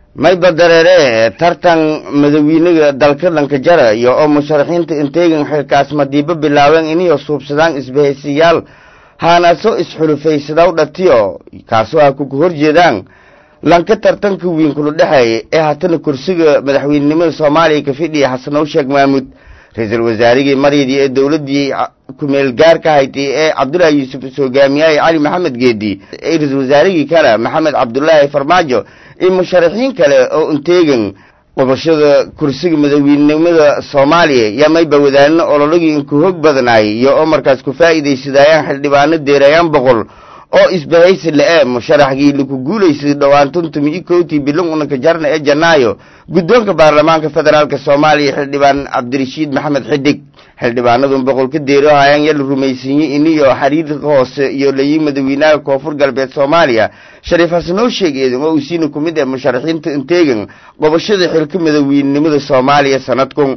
mayba dareere tartan madawiinaga dalka lankajara iyo oo musharaxiinta inteegan xilkaas madiibo bilaabeen iniyo suubsadaan isbahaysiyaal haanaso isxulufaysadaw dhatiyo kaasoo ha kuku horjeedaan lanka tartanka wiin kula dhexeeya ee haatana kursiga madaxweynenimada soomaaliya ka fidhiya xasanow sheekh maamuud ra-iisul wasaarigii maryadii ee dowladdii kumeel gaarka haytay ee cabdullaahi yuusuf is hogaamiyaaye cali maxamed geedi ee ra-iisul wasaarigii kale maxamed cabdulaahi farmaajo iyo musharaxiin kale oo inteegan qabashada kursiga madaxweynenimada soomaaliya yaa mayba wadaanina ololagii inku hoog badnaayay iyo oo markaas ku faa'iidaysadaayaan xildhibaano deerayaan boqol oo isbahaysi le-e musharaxgii laku guulaysaday dhowaan tuntumi i kowtii bilan unanka jarna ee janaayo guddoonka baarlamaanka federaalk soomaaliya xildhibaan cabdirashiid maxamed xidig xildhibaanadun boqol ka deero hayaan yala rumaysiiyey iniyo xiriirka hoose iyo layiin madaxweynaha koonfur galbeed soomaaliya shariif xasanoo sheegeedan oo uu siina ku mid ah musharaxiinta inteegan qobashada xilka madaxweynenimada soomaaliya sanadkun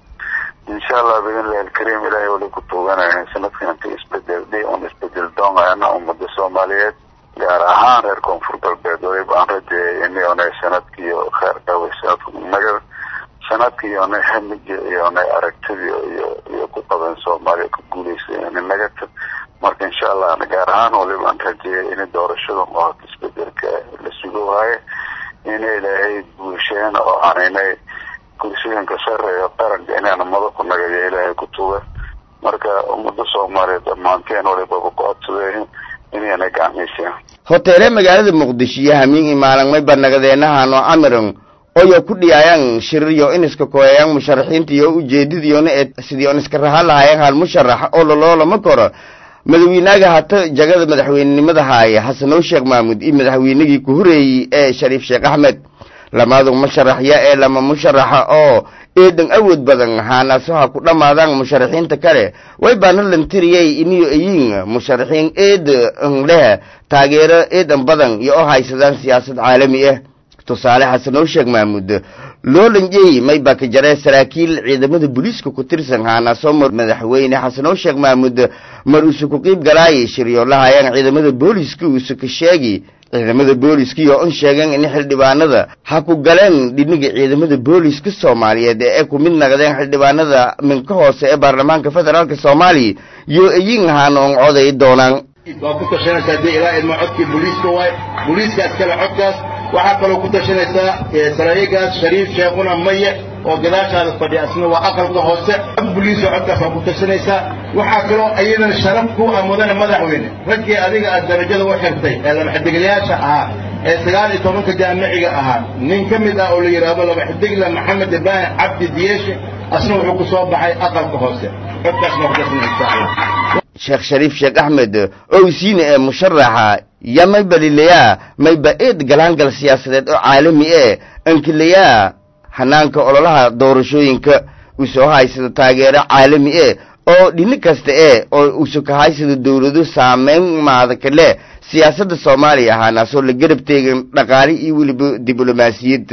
insha allah biidnillahi alkariim ilaahay wali ku tuuganaya sanadkan inta isbedeldhay un isbedel doonayana ummada soomaaliyeed gaar ahaan reer koonfur galbeed waliba aan rajeeyay inionay sanadkiiyo kheer dhaway sanadka naga sanadkiiyonay hamigi iyonay aragtidii iyo iyo ku qaban soomaaliya ku guuleysay nagata marka insha allah gaar ahaan waliba aan rajeeyay in doorashada oo isbedelka la sugo waaye inay ilaahay guusheen oo aaninay kursiganka sareeyo qaranka inaana mada ku nagayo ilaahay ku tuga marka ummada soomaaliyeed dhammaanteen walibaba ku codsadeen inayna gacmayseen hoteele magaalada muqdisho iyo hamiin imaalan mayba nagadeenahaano camiran oyo ku dhiyaayaan shiririyo iniska kooyayaan musharaxiinta iyo ujeedadiyoona ee sidii on iska rahan lahaayeen hal musharax oo laloolama koro madaxweynaaga hata jagada madaxweynenimada haaya xasanow sheekh maamuud iyo madaxweynagii ku horeeyey ee shariif sheekh axmed lamaadu musharaxya ee lama musharaxa oo eedan awood badan haanasaha ku dhammaadaan musharaxiinta kale way baana lantiriyey iniyo ayiin musharaxiin eedan leh taageero eedan badan iyo oo haysadaan siyaasad caalami ah tusaale xasanow sheekh maamuud loolanjey mayba ka jaree saraakiil ciidamada booliiska ku tirsan haanaso madaxweyne xasanow sheekh maamuud mar uuse ku qiib galaayay shiryo lahayaan ciidamada booliiska uuse ka sheegi ciidamada booliiskii oo un sheegeen in xildhibaanada ha ku galeen dhiniga ciidamada booliiska soomaaliyeed ee ku mid naqdeen xildhibaanada minka hoose ee baarlamaanka federaalk soomaaliya iyo eyin ahaana on coday doonaan waa ku tashanaysaa dee ilaa ilma codkii booliiska waay booliiskaas kale codkaas waxaa kaloo ku tashanaysaa saraayigaas shariif sheekuna maye oo gadaashaada fadhiya asna waa aqalka hoose booliiska codkaas waa ku tashanaysaa waxaa kaloo ayadan sharaf ku ah mudane madaxweyne raggii adiga aad darajada u xirtay ee labaxidiglayaasha ahaa ee sagaal iyo tobanka jaamiciga ahaa nin ka mid ah oo la yidhaahdo labaxidigle maxamed ibraahim cabdi diyeeshe asna wuxuu ku soo baxay aqalka hoose codkaasna waa ku tashanaysaa sheekh shariif sheekh axmed owsiine ee musharaxa ya mayba lilayaa mayba eed galaangal siyaasadeed oo caalami ee ankilayaa hanaanka ololaha doorashooyinka usoo haysada taageero caalami e oo dhini kasta e oo usu ka haysada dowlado saameyn maada kale siyaasadda soomaaliya ahaanaasoo la garab teegan dhaqaali iyo weliba diblomaasiyad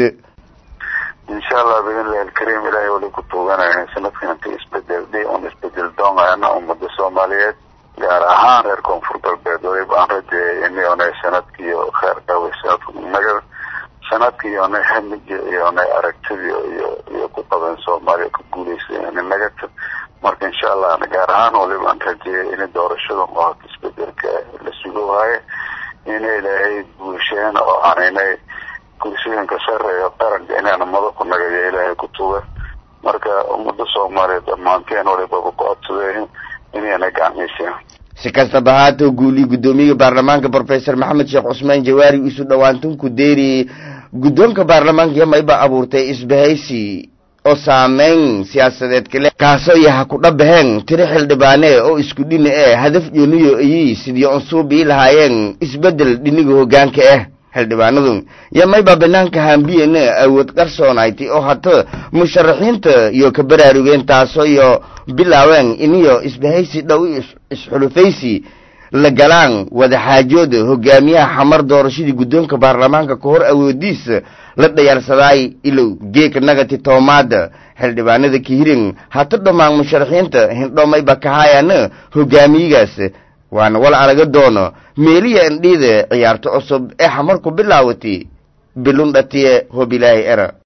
insha allah biidnillahi alkariim ilaahay wali ku tuuganaya sanadkan inta isbedeldhay un isbedel doonayana ummada soomaaliyeed gaar ahaan reer koonfur galbeed waliba aan rajeeyay inionay sanadkiiyo kheer dhaway sanadka naga sanadkiiyonay hamigi iyonay aragtidii iyo iyo ku qaban soomaaliya ku guuleysay nagata marka insha allah gaar ahaan waliba aan rajeeyay in doorashada oo isbedelka la sugo waaye inay ilaahay guusheen oo aaninay kursiganka sareeyo qaranka inaana mada ku nagayo ilaahay ku tuga marka ummada soomaaliyeed dhammaanteen walibaba ku codsadeen inayna gacmayseen si kastaba haatoo guuliye guddoomiyaha baarlamaanka brofesor maxamed sheekh cusmaan jawaari isu dhowaantunku deeri guddoonka baarlamaanka iyo mayba abuurtay isbahaysi oo saameyn siyaasadeed kale kaasoo yaha ku dhabaheen tiro xildhibaane oo isku dhina e hadaf jooniyo iyi sidii onsuubii lahaayeen isbeddel dhiniga hoggaanka ah xildhibaanadu yo mayba banaanka hambiyena awood qarsoonayti oo hata musharaxiinta iyo ka baraarugeen taasoo iyo bilaabeen iniyo isbahaysi dhow isxulufaysi la galaan wadaxaajooda hogaamiyaha xamar doorashadii guddoonka baarlamaanka ka hor awoodiisa la dhayaarsadaay ilow geeka nagati toomaada xildhibaanada kihirin hata dhammaan musharaxiinta hindho mayba kahaayana hogaamiyigaas waana wal araga doono meeliya indhiida ciyaarto cusub ee xamarku bilaawatay bilun dhatiye hobilaahi era